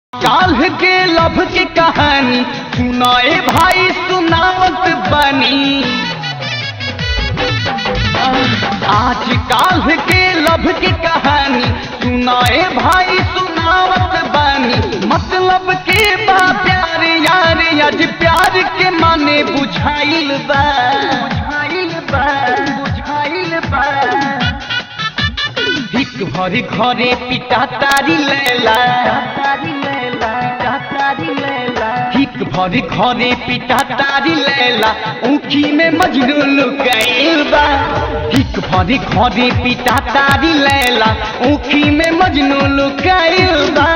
काल्ह के लभ के कहानी सुनाए भाई सुनावत बनी आज काल्ह के लभ के कहानी सुनाए भाई सुनावत बनी मतलब के बा प्यार यार आज प्यार के माने बुझाइल बा बुझाइल बा बुझाइल बा हिक भरी घरे पिटा तारी लेला हिक भरी घरे पिटा तारी लेला ऊखी में मजनू लुकाइल बा हिक भरी घरे पिटा तारी लेला ऊखी में मजनू लुकाइल बा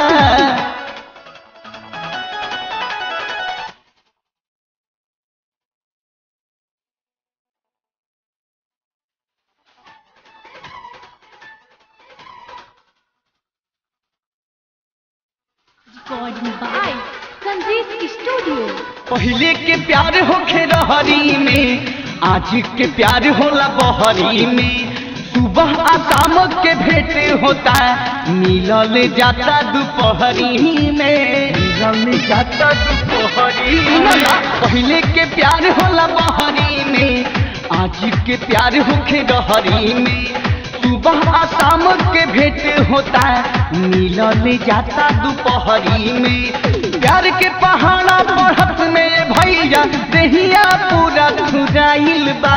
Recording by Sanjeev Studio. पहले के प्यार होखे रहरी में आज के प्यार होला बहरी में सुबह आ शाम के भेंट होता मिलल जाता दोपहरी में मिलल जाता दोपहरी में पहले के प्यार होला बहरी में आज के प्यार होखे रहरी में सुबह आ शाम के भेंट होता मिलल जाता दोपहरी में प्यार के पहाड़ा बढ़त में भैया देहिया पूरा खुदाइल बा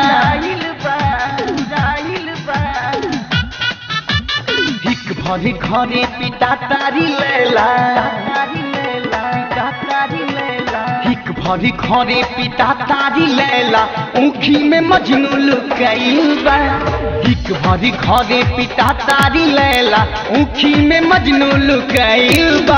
हिक भरी घरे पिता तारी लेला हिक भरी घरे पिता तारी लेला ऊखी में मजनू लुकाइल बा हिक भरी घरे पिता तारी लेला ऊखी में मजनू लुकाइल बा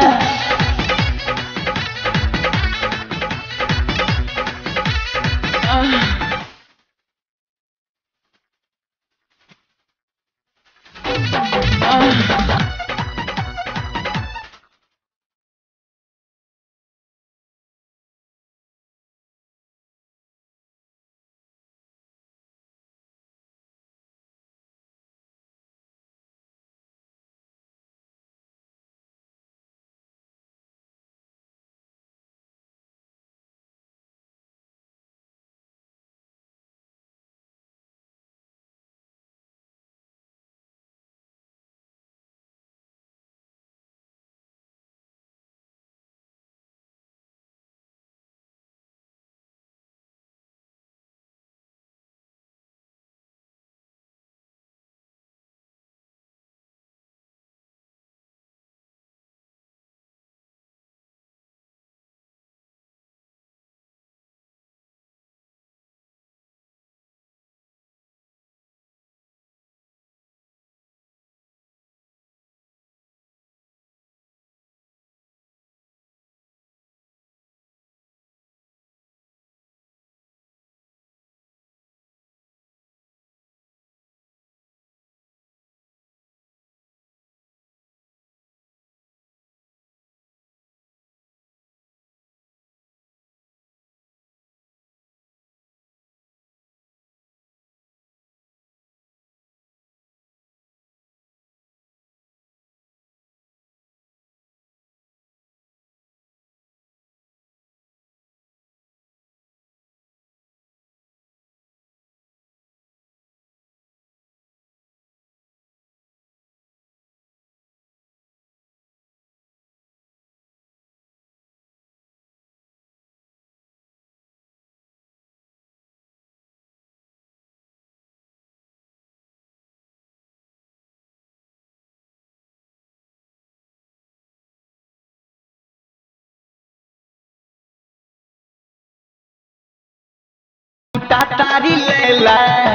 तारी लेला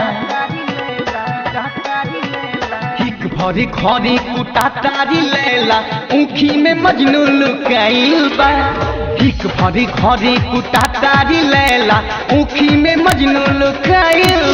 हिक भरी खरी कुटा तारी लेला ऊखी में मजनू लुकाइल बा हिक भरी खरी कुटा तारी लेला ऊखी में मजनू लुकाइल